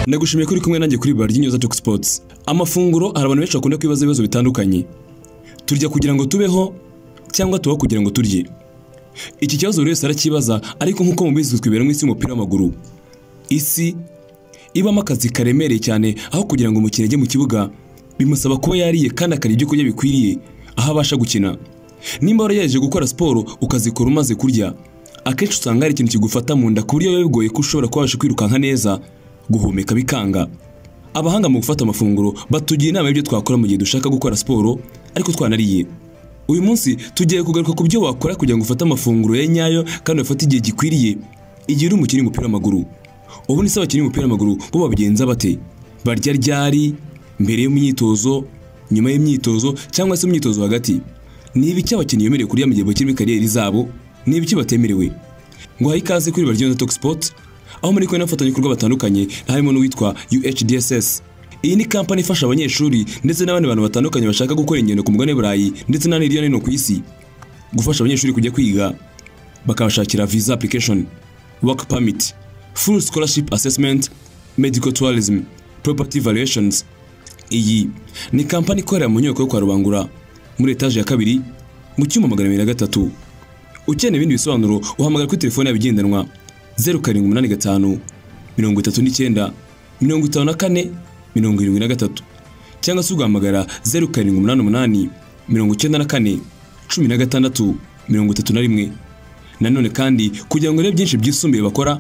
nagushimiye ko uri kumwe nanjye kuri bari ry'inyoza Talk Sports amafunguro hari abantu benshi bakunda kwibaza ibibazo bitandukanye turya kugira ngo tubeho cyangwa tubaho kugira ngo turye iki kibazo buri wese arakibaza ariko nk'uko mubizi twibera mu isi y'umupira w'amaguru isi ibamo akazi karemereye cyane aho kugira ngo umukinnyi ajye mu kibuga bimusaba kuba yariye kandi akarya ibyo kurya bikwiriye aho abasha gukina nimba waragejeje gukora siporo ukazikora umaze kurya akenshi usanga hari ikintu kigufata mu nda ku buryo biba bigoye ko ushobora kuba wabasha kwirukanka neza guhumeka bikanga abahanga mu gufata amafunguro batugira inama y'ibyo twakora mu gihe dushaka gukora siporo ariko twanariye uyu munsi tugiye kugaruka ku byo wakora kugira ngo ufate amafunguro ya nyayo kandi ufate igihe gikwiriye igihe uri umukinnyi w'umupira w'amaguru ubu ni se abakinnyi b'umupira w'amaguru bo babigenza bate barya ryari mbere y'imyitozo nyuma y'imyitozo cyangwa se imyitozo hagati ni ibiki abakinnyi bemerewe kurya mu gihe bakiri muri kariyeri zabo ni ibiki batemerewe ngo uhaye ikaze kuri baryoza Talk Sport aho muri kumwe n'abafatanyabikorwa batandukanye harimo n'uwitwa UHDSS iyi ni kampani ifasha abanyeshuri ndetse n'abandi bantu batandukanye bashaka gukora ingendo ku mugabane burayi ndetse n'ahandi hirya no hino ku isi gufasha abanyeshuri kujya kwiga bakabashakira visa application work permit full scholarship assessment medical tourism property valuations iyi ni kampani ikorera mu nyubako yo kwa rubangura muri etaje ya kabiri mu cyumba magana abiri na gatatu ukeneye ibindi bisobanuro uhamagara kuri telefone yabo igendanwa zeru karindwi umunani gatanu mirongo itatu n'icyenda mirongo itanu na kane mirongo irindwi na gatatu cyangwa se ugahamagara zeru karindwi umunani umunani mirongo icyenda na kane cumi na gatandatu mirongo itatu na rimwe nanone kandi kugira ngo urebe byinshi byisumbuye bakora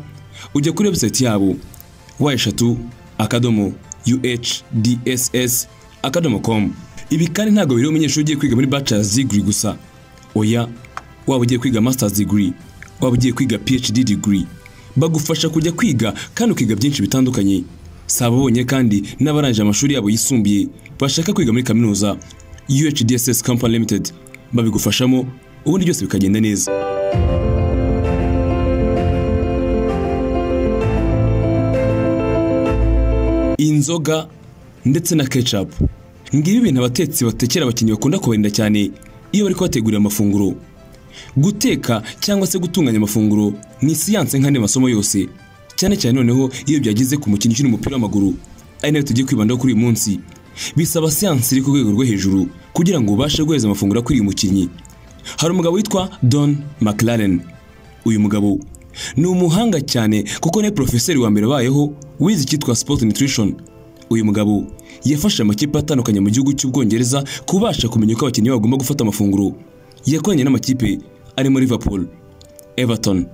ujya kuri website yabo wa eshatu akadomo uhdss akadomo com ibi kandi ntabwo biri umunyeshuri ugiye kwiga muri bachelor's degree gusa oya waba ugiye kwiga master's degree waba ugiye kwiga phd degree bagufasha kujya kwiga kandi ukiga byinshi bitandukanye si ababonye kandi n'abarangije amashuri yabo yisumbuye bashaka kwiga muri kaminuza UHDSS Company Limited babigufashamo ubundi byose bikagenda neza inzoga ndetse na ketchup ngibi ibintu abatetsi batekera abakinnyi bakunda kubarinda cyane iyo bari kubategurira amafunguro guteka cyangwa se gutunganya amafunguro ni siyanse nk'andi masomo yose cyane cyane noneho iyo byageze ku mukinnyi ukina umupira w'amaguru ari nayo tugiye kwibandaho kuri uyu munsi bisaba siyansi iri ku rwego rwo hejuru kugira ngo ubashe guhereza amafunguro akwiriye umukinnyi hari umugabo witwa Don McLaren uyu mugabo ni umuhanga cyane kuko niwe porofeseri wa mbere wabayeho wize icyitwa sport nutrition uyu mugabo yafashe amakipe atandukanye mu gihugu cy'ubwongereza kubasha kumenya uko abakinnyi bagomba gufata amafunguro yakoranye n'amakipe arimo Liverpool Everton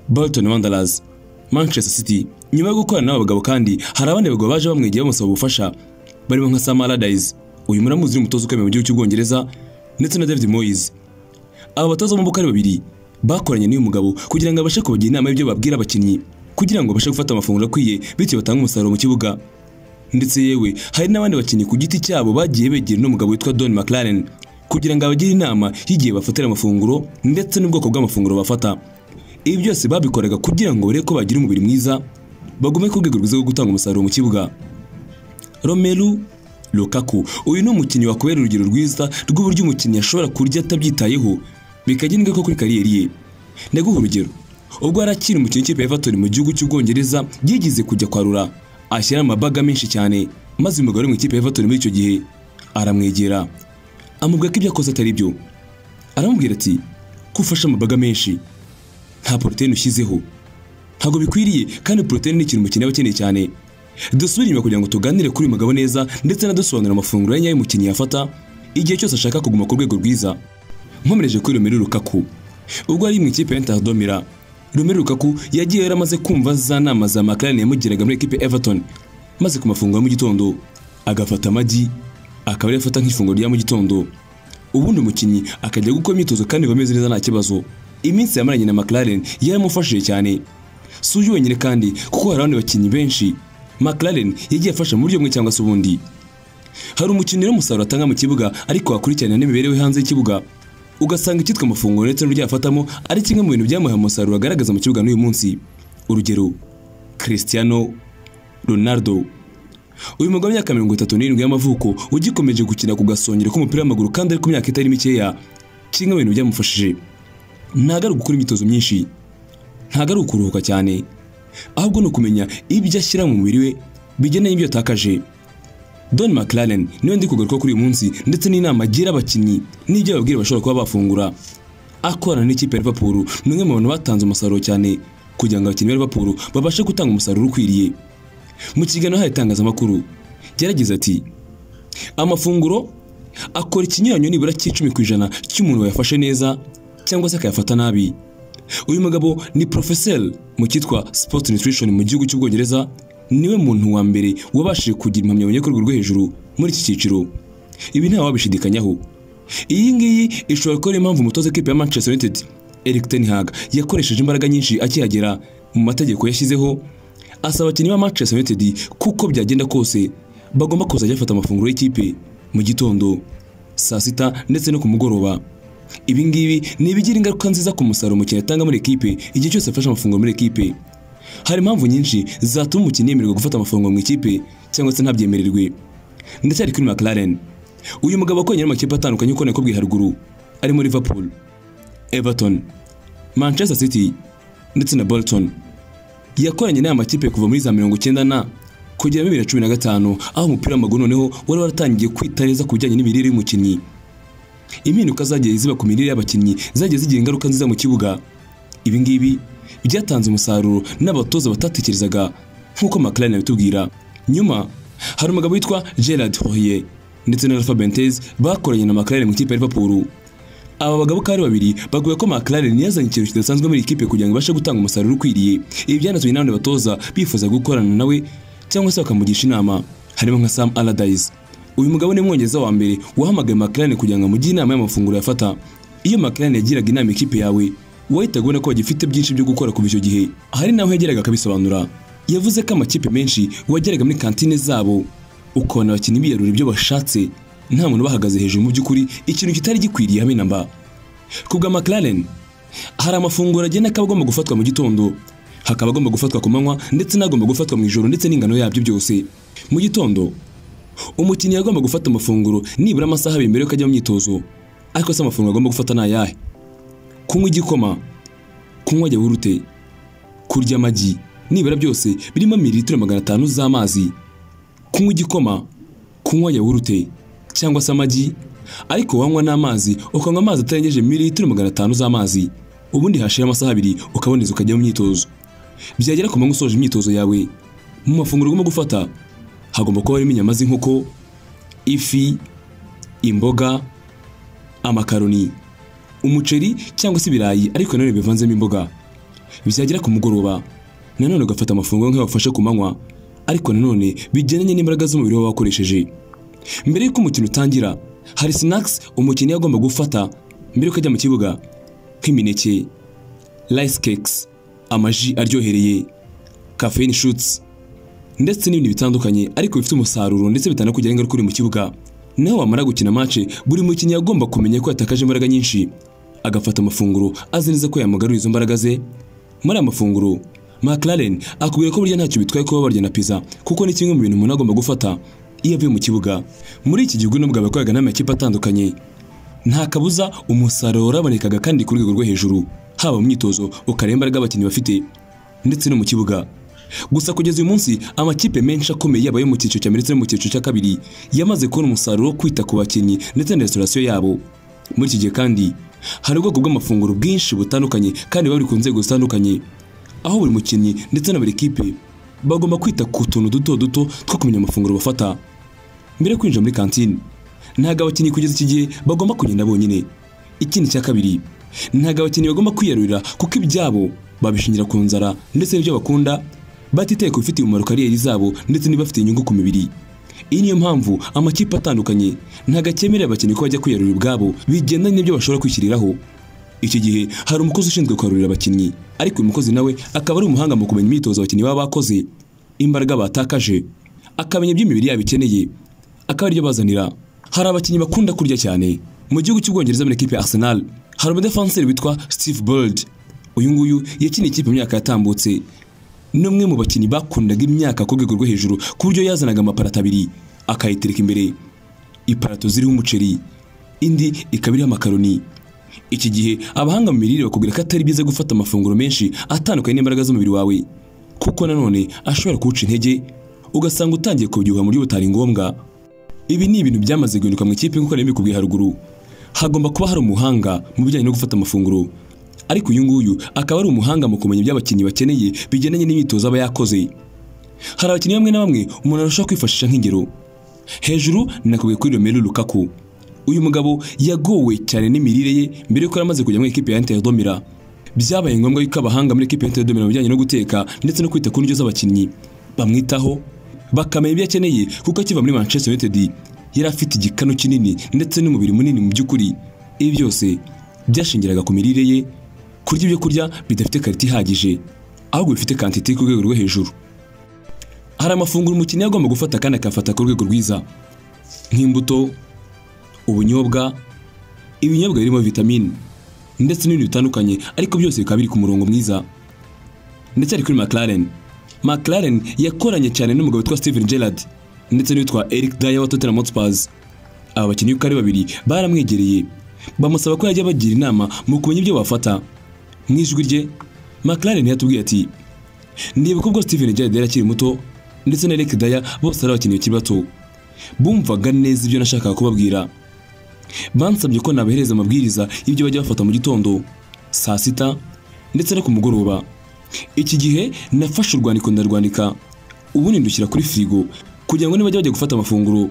Bolton Wanderers Manchester City nyuma yo gukorana n'aba bagabo kandi hari abandi bagabo baje bamwegeye bamusaba ubufasha barimo nka Sam Allardyce uyu muramuzi uri umutoza ukomeye mu gihugu cy'ubwongereza ndetse na David Moyes aba batoza b'umupira ari babiri bakoranye n'uyu mugabo kugira ngo abashe kubagira inama y'ibyo babwira abakinnyi kugira ngo babashe gufata amafunguro akwiye bityo batange umusaruro mu kibuga ndetse yewe hari n'abandi bakinnyi ku giti cyabo bagiye begera n'umugabo witwa Don McLaren kugira ngo abagire inama y'igihe bafatira amafunguro ndetse n'ubwoko bw'amafunguro bafata ibi byose babikoraga kugira ngo barebe ko bagira umubiri mwiza bagume ku rwego rwiza rwo gutanga umusaruro mu kibuga romelu Lukaku uyu ni umukinnyi wakubera urugero rwiza rw'uburyo umukinnyi ashobora kurya atabyitayeho bikagira ingaruka kuri kariyeri ye ndaguha urugero ubwo yari akiri umukinnyi w'ikipe ya Everton mu gihugu cy'ubwongereza yigize kujya kwarura ashyira amabaga menshi cyane maze umugabo uri mu ikipe ya Everton muri icyo gihe aramwegera amubwira ko ibyo akoze atari byo aramubwira ati kufasha amabaga menshi nta poroteyine ushyizeho ntabwo bikwiriye kandi poroteyine ni ikintu umukinnyi aba akeneye cyane dusubire inyuma kugira ngo tuganire kuri uyu mugabo neza ndetse anadusobanurira amafunguro ya nyayo umukinnyi yafata igihe cyose ashaka kuguma ku rwego rwiza nkomereje kuri Romelu Lukaku ubwo ari mu ikipe ya Domira Romelu Lukaku yagiye yaramaze kumva za nama za McLaren yamugeraga muri ekipe Everton maze ku mafunguro ya mu gitondo agafata amagi akaba ari afata nk'ifunguro rya mu gitondo ubundi umukinnyi akajya gukora imyitozo kandi bameze neza nta kibazo iminsi yamaranye na McLaren yaramufashije cyane si uyu wenyine kandi kuko hari abandi bakinnyi benshi McLaren yagiye afasha mu buryo bumwe cyangwa se ubundi hari umukinnyi w'umusaruro atanga mu kibuga ariko wakurikirana n'imibereho hanze y'ikibuga ugasanga icyitwa amafunguro ndetse n'uburyo yafatamo ari kimwe mu bintu byamuhaye umusaruro agaragaza mu kibuga n'uyu munsi urugero Cristiano Ronaldo uyu mugabo w'imyaka mirongo itatu n'irindwi y'amavuko ugikomeje gukina ku gasongero k'umupira w'amaguru kandi ari ku myaka itari mikeya kimwe mu bintu byamufashije ntabwo ari gukora imyitozo myinshi ntabwo ari ukuruhuka cyane ahubwo ni ukumenya ibyo ashyira mu mubiri we bijyanye n'ibyo yatakaje Don McLaren niwe ndi kugaruka kuri uyu munsi ndetse n'inama agira abakinnyi n'ibyo ababwira bashobora kuba bafungura akorana n'ikipe ya Liverpool ni umwe mu bantu batanze umusaruro cyane kugira ngo abakinnyi ba Liverpool babashe gutanga umusaruro ukwiriye mu kiganiro hari itangazamakuru yaragize ati amafunguro akora ikinyuranyo nibura cy'icumi ku ijana cy'umuntu wayafashe neza cyangwa se akayafata nabi uyu mugabo ni porofeseri mu cyitwa sport nutrition mu gihugu cy'ubwongereza niwe muntu wa mbere wabashije kugira impamyabumenyi yo ku rwego rwo hejuru muri iki cyiciro ibi ntawe wabishidikanyaho iyi ngiyi ishobora kuba ari impamvu umutoza w'ikipe ya manchester united eric ten hag yakoresheje imbaraga nyinshi akihagera mu mategeko yashyizeho asaba abakinnyi ba manchester united kuko byagenda kose bagomba kuzajya bafata amafunguro y'ikipe mu gitondo saa sita ndetse no ku mugoroba ibi ngibi ni ibigira ingaruka nziza ku musaruro umukinnyi atanga muri ekipe igihe cyose afashe amafunguro muri ekipe hari impamvu nyinshi zatuma umukinnyi yemererwa gufata amafunguro mu ikipe cyangwa se ntabyemererwe ndetse ari kuri McLaren uyu mugabo akoranye n'amakipe atandukanye uko nakubwiye haruguru arimo Liverpool Everton Manchester City ndetse na Bolton yakoranye n'aya makipe kuva muri za mirongo icyenda na kugera muri bibiri na cumi na gatanu aho umupira w'amaguru noneho wari waratangiye kwita neza ku bijyanye n'imirire y'umukinnyi impinduka zagiye ziba ku mirire y'abakinnyi zagiye zigira ingaruka nziza mu kibuga ibi ngibi byatanze umusaruro n'abatoza batatekerezaga nk'uko McLaren abitubwira nyuma hari umugabo witwa Gerard Hoye ndetse na Alpha Benitez bakoranye na McLaren mu ikipe ya Liverpool aba bagabo ko ari babiri baguye ko McLaren yazanye ikintu kidasanzwe muri ikipe kugira ngo ibashe gutanga umusaruro ukwiriye ibi byanatumye n'abandi batoza bifuza gukorana nawe cyangwa se bakamugisha inama harimo nka Sam Allardyce uyu mugabo ni umwongereza wa mbere wahamagaye McLaren kugira ngo amugire inama y'amafunguro yafata iyo McLaren yagiraga inama ikipe yawe wahitaga ubona ko bagifite byinshi byo gukora kuva icyo gihe hari naho yageraga akabisobanura yavuze ko amakipe menshi wageraga muri kantine zabo ukabona abakinnyi biyarura ibyo bashatse nta muntu bahagaze hejuru mu by'ukuri ikintu kitari gikwiriye habe na mba ku bwa McLaren hari amafunguro agenda akaba agomba gufatwa mu gitondo hakaba agomba gufatwa ku manywa ndetse n'agomba gufatwa mu ijoro ndetse n'ingano yabyo byose mu gitondo umukinnyi agomba gufata amafunguro nibura amasaha abiri mbere yuko ajya mu myitozo ariko se amafunguro agomba gufata ni ayahe kunywa igikoma kunywa yawurute kurya amagi nibura byose birimo mililitiro magana atanu z'amazi kunywa igikoma kunywa yawurute cyangwa se amagi ariko wanywa n'amazi ukanywa amazi atarengeje mililitiro magana atanu z'amazi ubundi hashira amasaha abiri ukaboneza ukajya mu myitozo byagera ku manywa usoje imyitozo yawe mu mafunguro ugomba gufata hagomba kuba harimo inyama z'inkoko ifi imboga amakaroni umuceri cyangwa se ibirayi ariko nanone bivanzemo imboga byagera ku mugoroba nanone ugafata amafunguro nk'ayo wafashe ku manywa ariko nanone bigendanye n'imbaraga z'umubiri waba wakoresheje mbere y'uko umukino utangira hari sinakisi umukinnyi agomba gufata mbere y'uko ajya mu kibuga nk'imineke rice cakes amaji aryohereye caffeine shoots ndetse n'ibindi bitandukanye ariko bifite umusaruro ndetse bitanakugira ingaruka uri mu kibuga nawe wamara gukina mace buri mukinnyi agomba kumenya ko yatakaje imbaraga nyinshi agafata amafunguro azi neza ko yamugarura izo mbaraga ze muri aya mafunguro McLaren akubwira ko burya ntacyo bitwaye kuba barya na pizza kuko ni kimwe mu bintu umuntu agomba gufata iyo avuye mu kibuga muri iki gihugu nubwo abakoraga n'amakipe atandukanye nta kabuza umusaruro warabonekaga kandi ku rwego rwo hejuru haba mu myitozo ukareba imbaraga abakinnyi bafite ndetse no mu kibuga gusa kugeza uyu munsi amakipe menshi akomeye yaba ayo mu cyiciro cya mbere ndetse no mu cyiciro cya kabiri yamaze kubona umusaruro wo kwita ku bakinnyi ndetse na restaurasiyo yabo muri iki gihe kandi hari ubwoko bw'amafunguro bwinshi butandukanye kandi bari ku nzego zitandukanye aho buri mukinnyi ndetse na buri kipe bagomba kwita ku tuntu duto duto two kumenya amafunguro bafata mbere yo kwinjira muri kantine ntabwo abakinnyi kugeza iki gihe bagomba kugenda bonyine ikindi cya kabiri ntabwo abakinnyi bagomba kwiyarurira kuko ibyabo babishingira ku nzara ndetse n'ibyo bakunda batiteye ku bifitiye umumaro kariyeri zabo ndetse n'ibafitiye inyungu ku mibiri iyi niyo mpamvu amakipe atandukanye ntabwo akemerera abakinnyi ko bajya kwiyarurira ubwabo bigendanye n'ibyo bashobora kwishyiriraho iki gihe hari umukozi ushinzwe kwarurira abakinnyi ariko uyu mukozi nawe akaba ari umuhanga mu kumenya imyitozo abakinnyi baba bakoze imbaraga batakaje akamenya iby'imibiri yabo ikeneye akaba aribyo bazanira hari abakinnyi bakunda kurya cyane mu gihugu cy'ubwongereza muri ekipe Arsenal hari umudefanseri witwa Steve Bold uyu nguyu yakiniye ikipe mu myaka yatambutse ni umwe mu bakinnyi bakundaga imyaka ku rwego rwo hejuru ku buryo yazanaga amaparato abiri akayitereka imbere iparato ziriho umuceri indi ikaba iriho amakaroni iki gihe abahanga mu mirire bakubwira ko atari byiza gufata amafunguro menshi atandukanye n'imbaraga z'umubiri wawe kuko nanone ashobora kuwuca intege ugasanga utangiye kubyibuha mu buryo butari ngombwa ibi ni ibintu byamaze guhinduka mu ikipe nk'uko nari mbikubwiye haruguru hagomba kuba hari umuhanga mu bijyanye no gufata amafunguro ariko uyu nguyu akaba ari umuhanga mu kumenya ibyo abakinnyi bakeneye bigendanye n'imyitozo aba yakoze hari abakinnyi bamwe na bamwe umuntu arushaho kwifashisha nk'ingero hejuru nakubwiye kuri Romelu Lukaku uyu mugabo yagowe cyane n'imirire ye mbere y'uko yari amaze kujya muri ikipe ya Inter Domira byabaye ngombwa yuko abahanga muri ikipe ya Inter Domira mu bijyanye no guteka ndetse no kwita ku ndyo z'abakinnyi bamwitaho bakamenya ibyo akeneye kuko akiva muri Manchester United yari afite igikanu kinini ndetse n'umubiri munini mu by'ukuri ibi byose byashingiraga ku mirire ye kurya ibyo kurya bidafite karite ihagije ahubwo bifite kantite ku rwego rwo hejuru hari amafunguro umukinnyi agomba gufata kandi akafata ku rwego rwiza nk'imbuto ubunyobwa ibinyobwa birimo vitamine ndetse n'ibindi bitandukanye ariko byose bikaba biri ku murongo mwiza ndetse ari kuri McLaren McLaren yakoranye cyane n'umugabo witwa Steven Gerrard ndetse n'uwitwa Eric Dyer wa Tottenham Hotspur aba bakinnyi uko ari babiri baramwegereye bamusaba ko yajya bagira inama mu kumenya ibyo bafata mu ijwi rye McLaren yatubwiye ati ndibuka ubwo Steven Gerrard yari akiri muto ndetse na Eric Dyer bose ari abakinnyi bakiri bato bumvaga neza ibyo nashakaga kubabwira bansabye ko nabahereza amabwiriza y'ibyo bajya bafata mu gitondo saa sita ndetse no ku mugoroba iki gihe nafashe urwandiko ndarwandika ubundi ndushyira kuri firigo kugira ngo nibajya bajya gufata amafunguro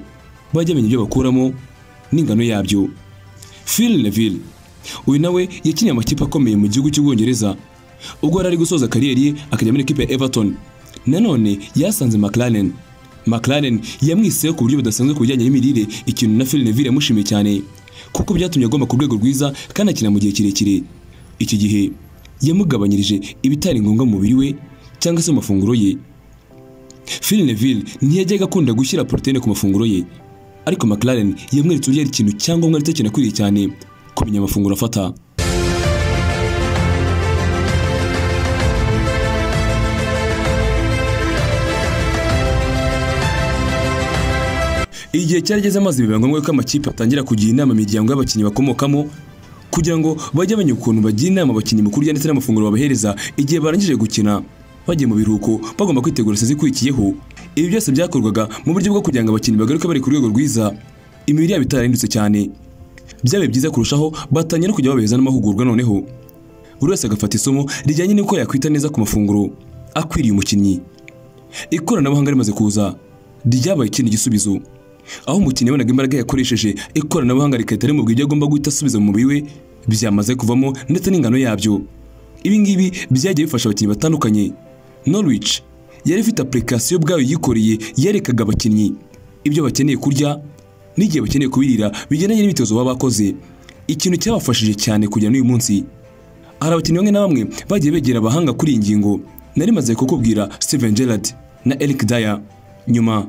bajye bamenya ibyo bakuramo n'ingano yabyo Phil Neville uyu nawe yakiniye amakipe akomeye mu gihugu cy'ubwongereza ubwo yari ari gusoza kariyeri ye akajya muri ikipe ya Everton nanone yasanze McLaren McLaren yamwiseho ku buryo budasanzwe ku bijyanye n'imirire ikintu na Phil Neville yamushimiye cyane kuko byatumye agomba ku rwego rwiza kandi akina mu gihe kirekire iki gihe yamugabanyirije ibitari ngombwa mu mubiri we cyangwa se mu mafunguro ye Phil Neville ntiyajyaga akunda gushyira poroteyine ku mafunguro ye ariko McLaren yamweretse uburyo ari ikintu cyangombwa ndetse kinakwiriye cyane kumenya amafunguro afata igihe cyarageze amazi biba ngombwa ko amakipe atangira kugira inama imiryango y'abakinnyi bakomokamo kugira ngo bajye bamenya ukuntu bagira inama abakinnyi mu kurya ndetse n'amafunguro babahereza igihe barangije gukina bagiye mu biruhuko bagomba kwitegura sezi ikurikiyeho ibi byose byakorwaga mu buryo bwo kugira ngo abakinnyi bagaruke bari ku rwego rwiza imibiri yabo itarahindutse cyane byabaye byiza kurushaho batangira no kujya babeza n'amahugurwa noneho buri wese agafata isomo rijyanye n'uko yakwita neza ku mafunguro akwiriye umukinnyi ikoranabuhanga rimaze kuza ryabaye ikindi gisubizo aho umukinnyi yabonaga imbaraga yakoresheje ikoranabuhanga rigahita rimubwira ibyo agomba guhita asubiza mu mubiri we byamaze kuvamo ndetse n'ingano yabyo ibi ngibi byagiye bifasha abakinnyi batandukanye norwich yari ifite apurikasiyo ubwayo yikoreye yerekaga abakinnyi ibyo bakeneye kurya n'igihe bakeneye kubirira bigendanye n'imyitozo baba bakoze ikintu cyabafashije cyane kujya n'uyu munsi hari abakinnyi bamwe na bamwe bagiye begera abahanga kuri iyi ngingo nari maze kukubwira Steven Gerrard na Eric Dyer nyuma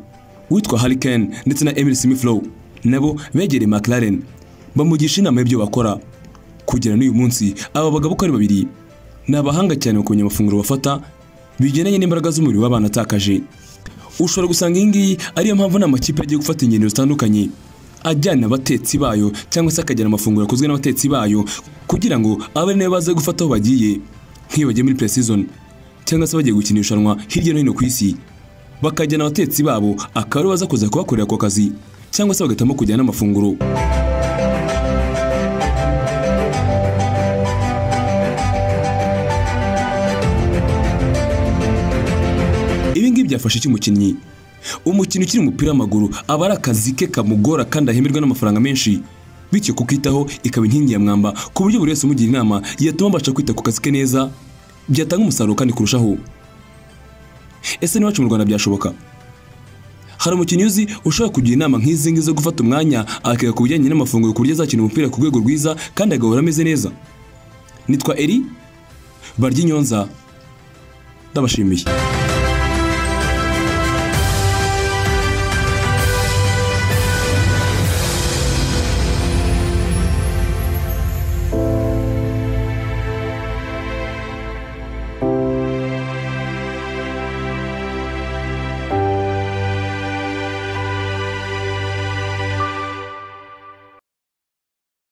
witwa Hurricane ndetse na Emily Smith Rowe nabo begereye McLaren bamugisha inama y'ibyo bakora kugera n'uyu munsi aba bagabo uko ari babiri ni abahanga cyane mu kumenya amafunguro bafata bigendanye n'imbaraga z'umubiri waba banatakaje ushobora gusanga iyi ngiyi ariyo mpamvu n'amakipe agiye gufata ingendo zitandukanye ajyana abatetsi bayo cyangwa se akajyana amafunguro akozwe n'abatetsi bayo kugira ngo abe nayo baze gufata aho bagiye nk'iyo bagiye muri pre-season cyangwa se bagiye gukina irushanwa hirya no hino ku isi bakajyana abatetsi babo akaba aribo baza kuza kubakorera ako kazi cyangwa se bagahitamo kujyana n'amafunguro ibi ngibi byafasha iki umukinnyi umukinnyi ukiri umupira w'amaguru aba ari akazi ke kamugora kandi ahemerwa n'amafaranga menshi bityo kukitaho ikaba inkingi ya mwamba ku buryo buri wese umugira inama yatuma abasha kwita ku kazi ke neza byatanga umusaruro kandi kurushaho ese n'iwacu mu rwanda byashoboka hari umukinnyi uzi ushobora kugira inama nk'izi ngizi zo gufata umwanya akiga ku bijyanye n'amafunguro ku buryo azakina umupira ku rwego rwiza kandi agahora ameze neza nitwa eri barya inyonza ndabashimiye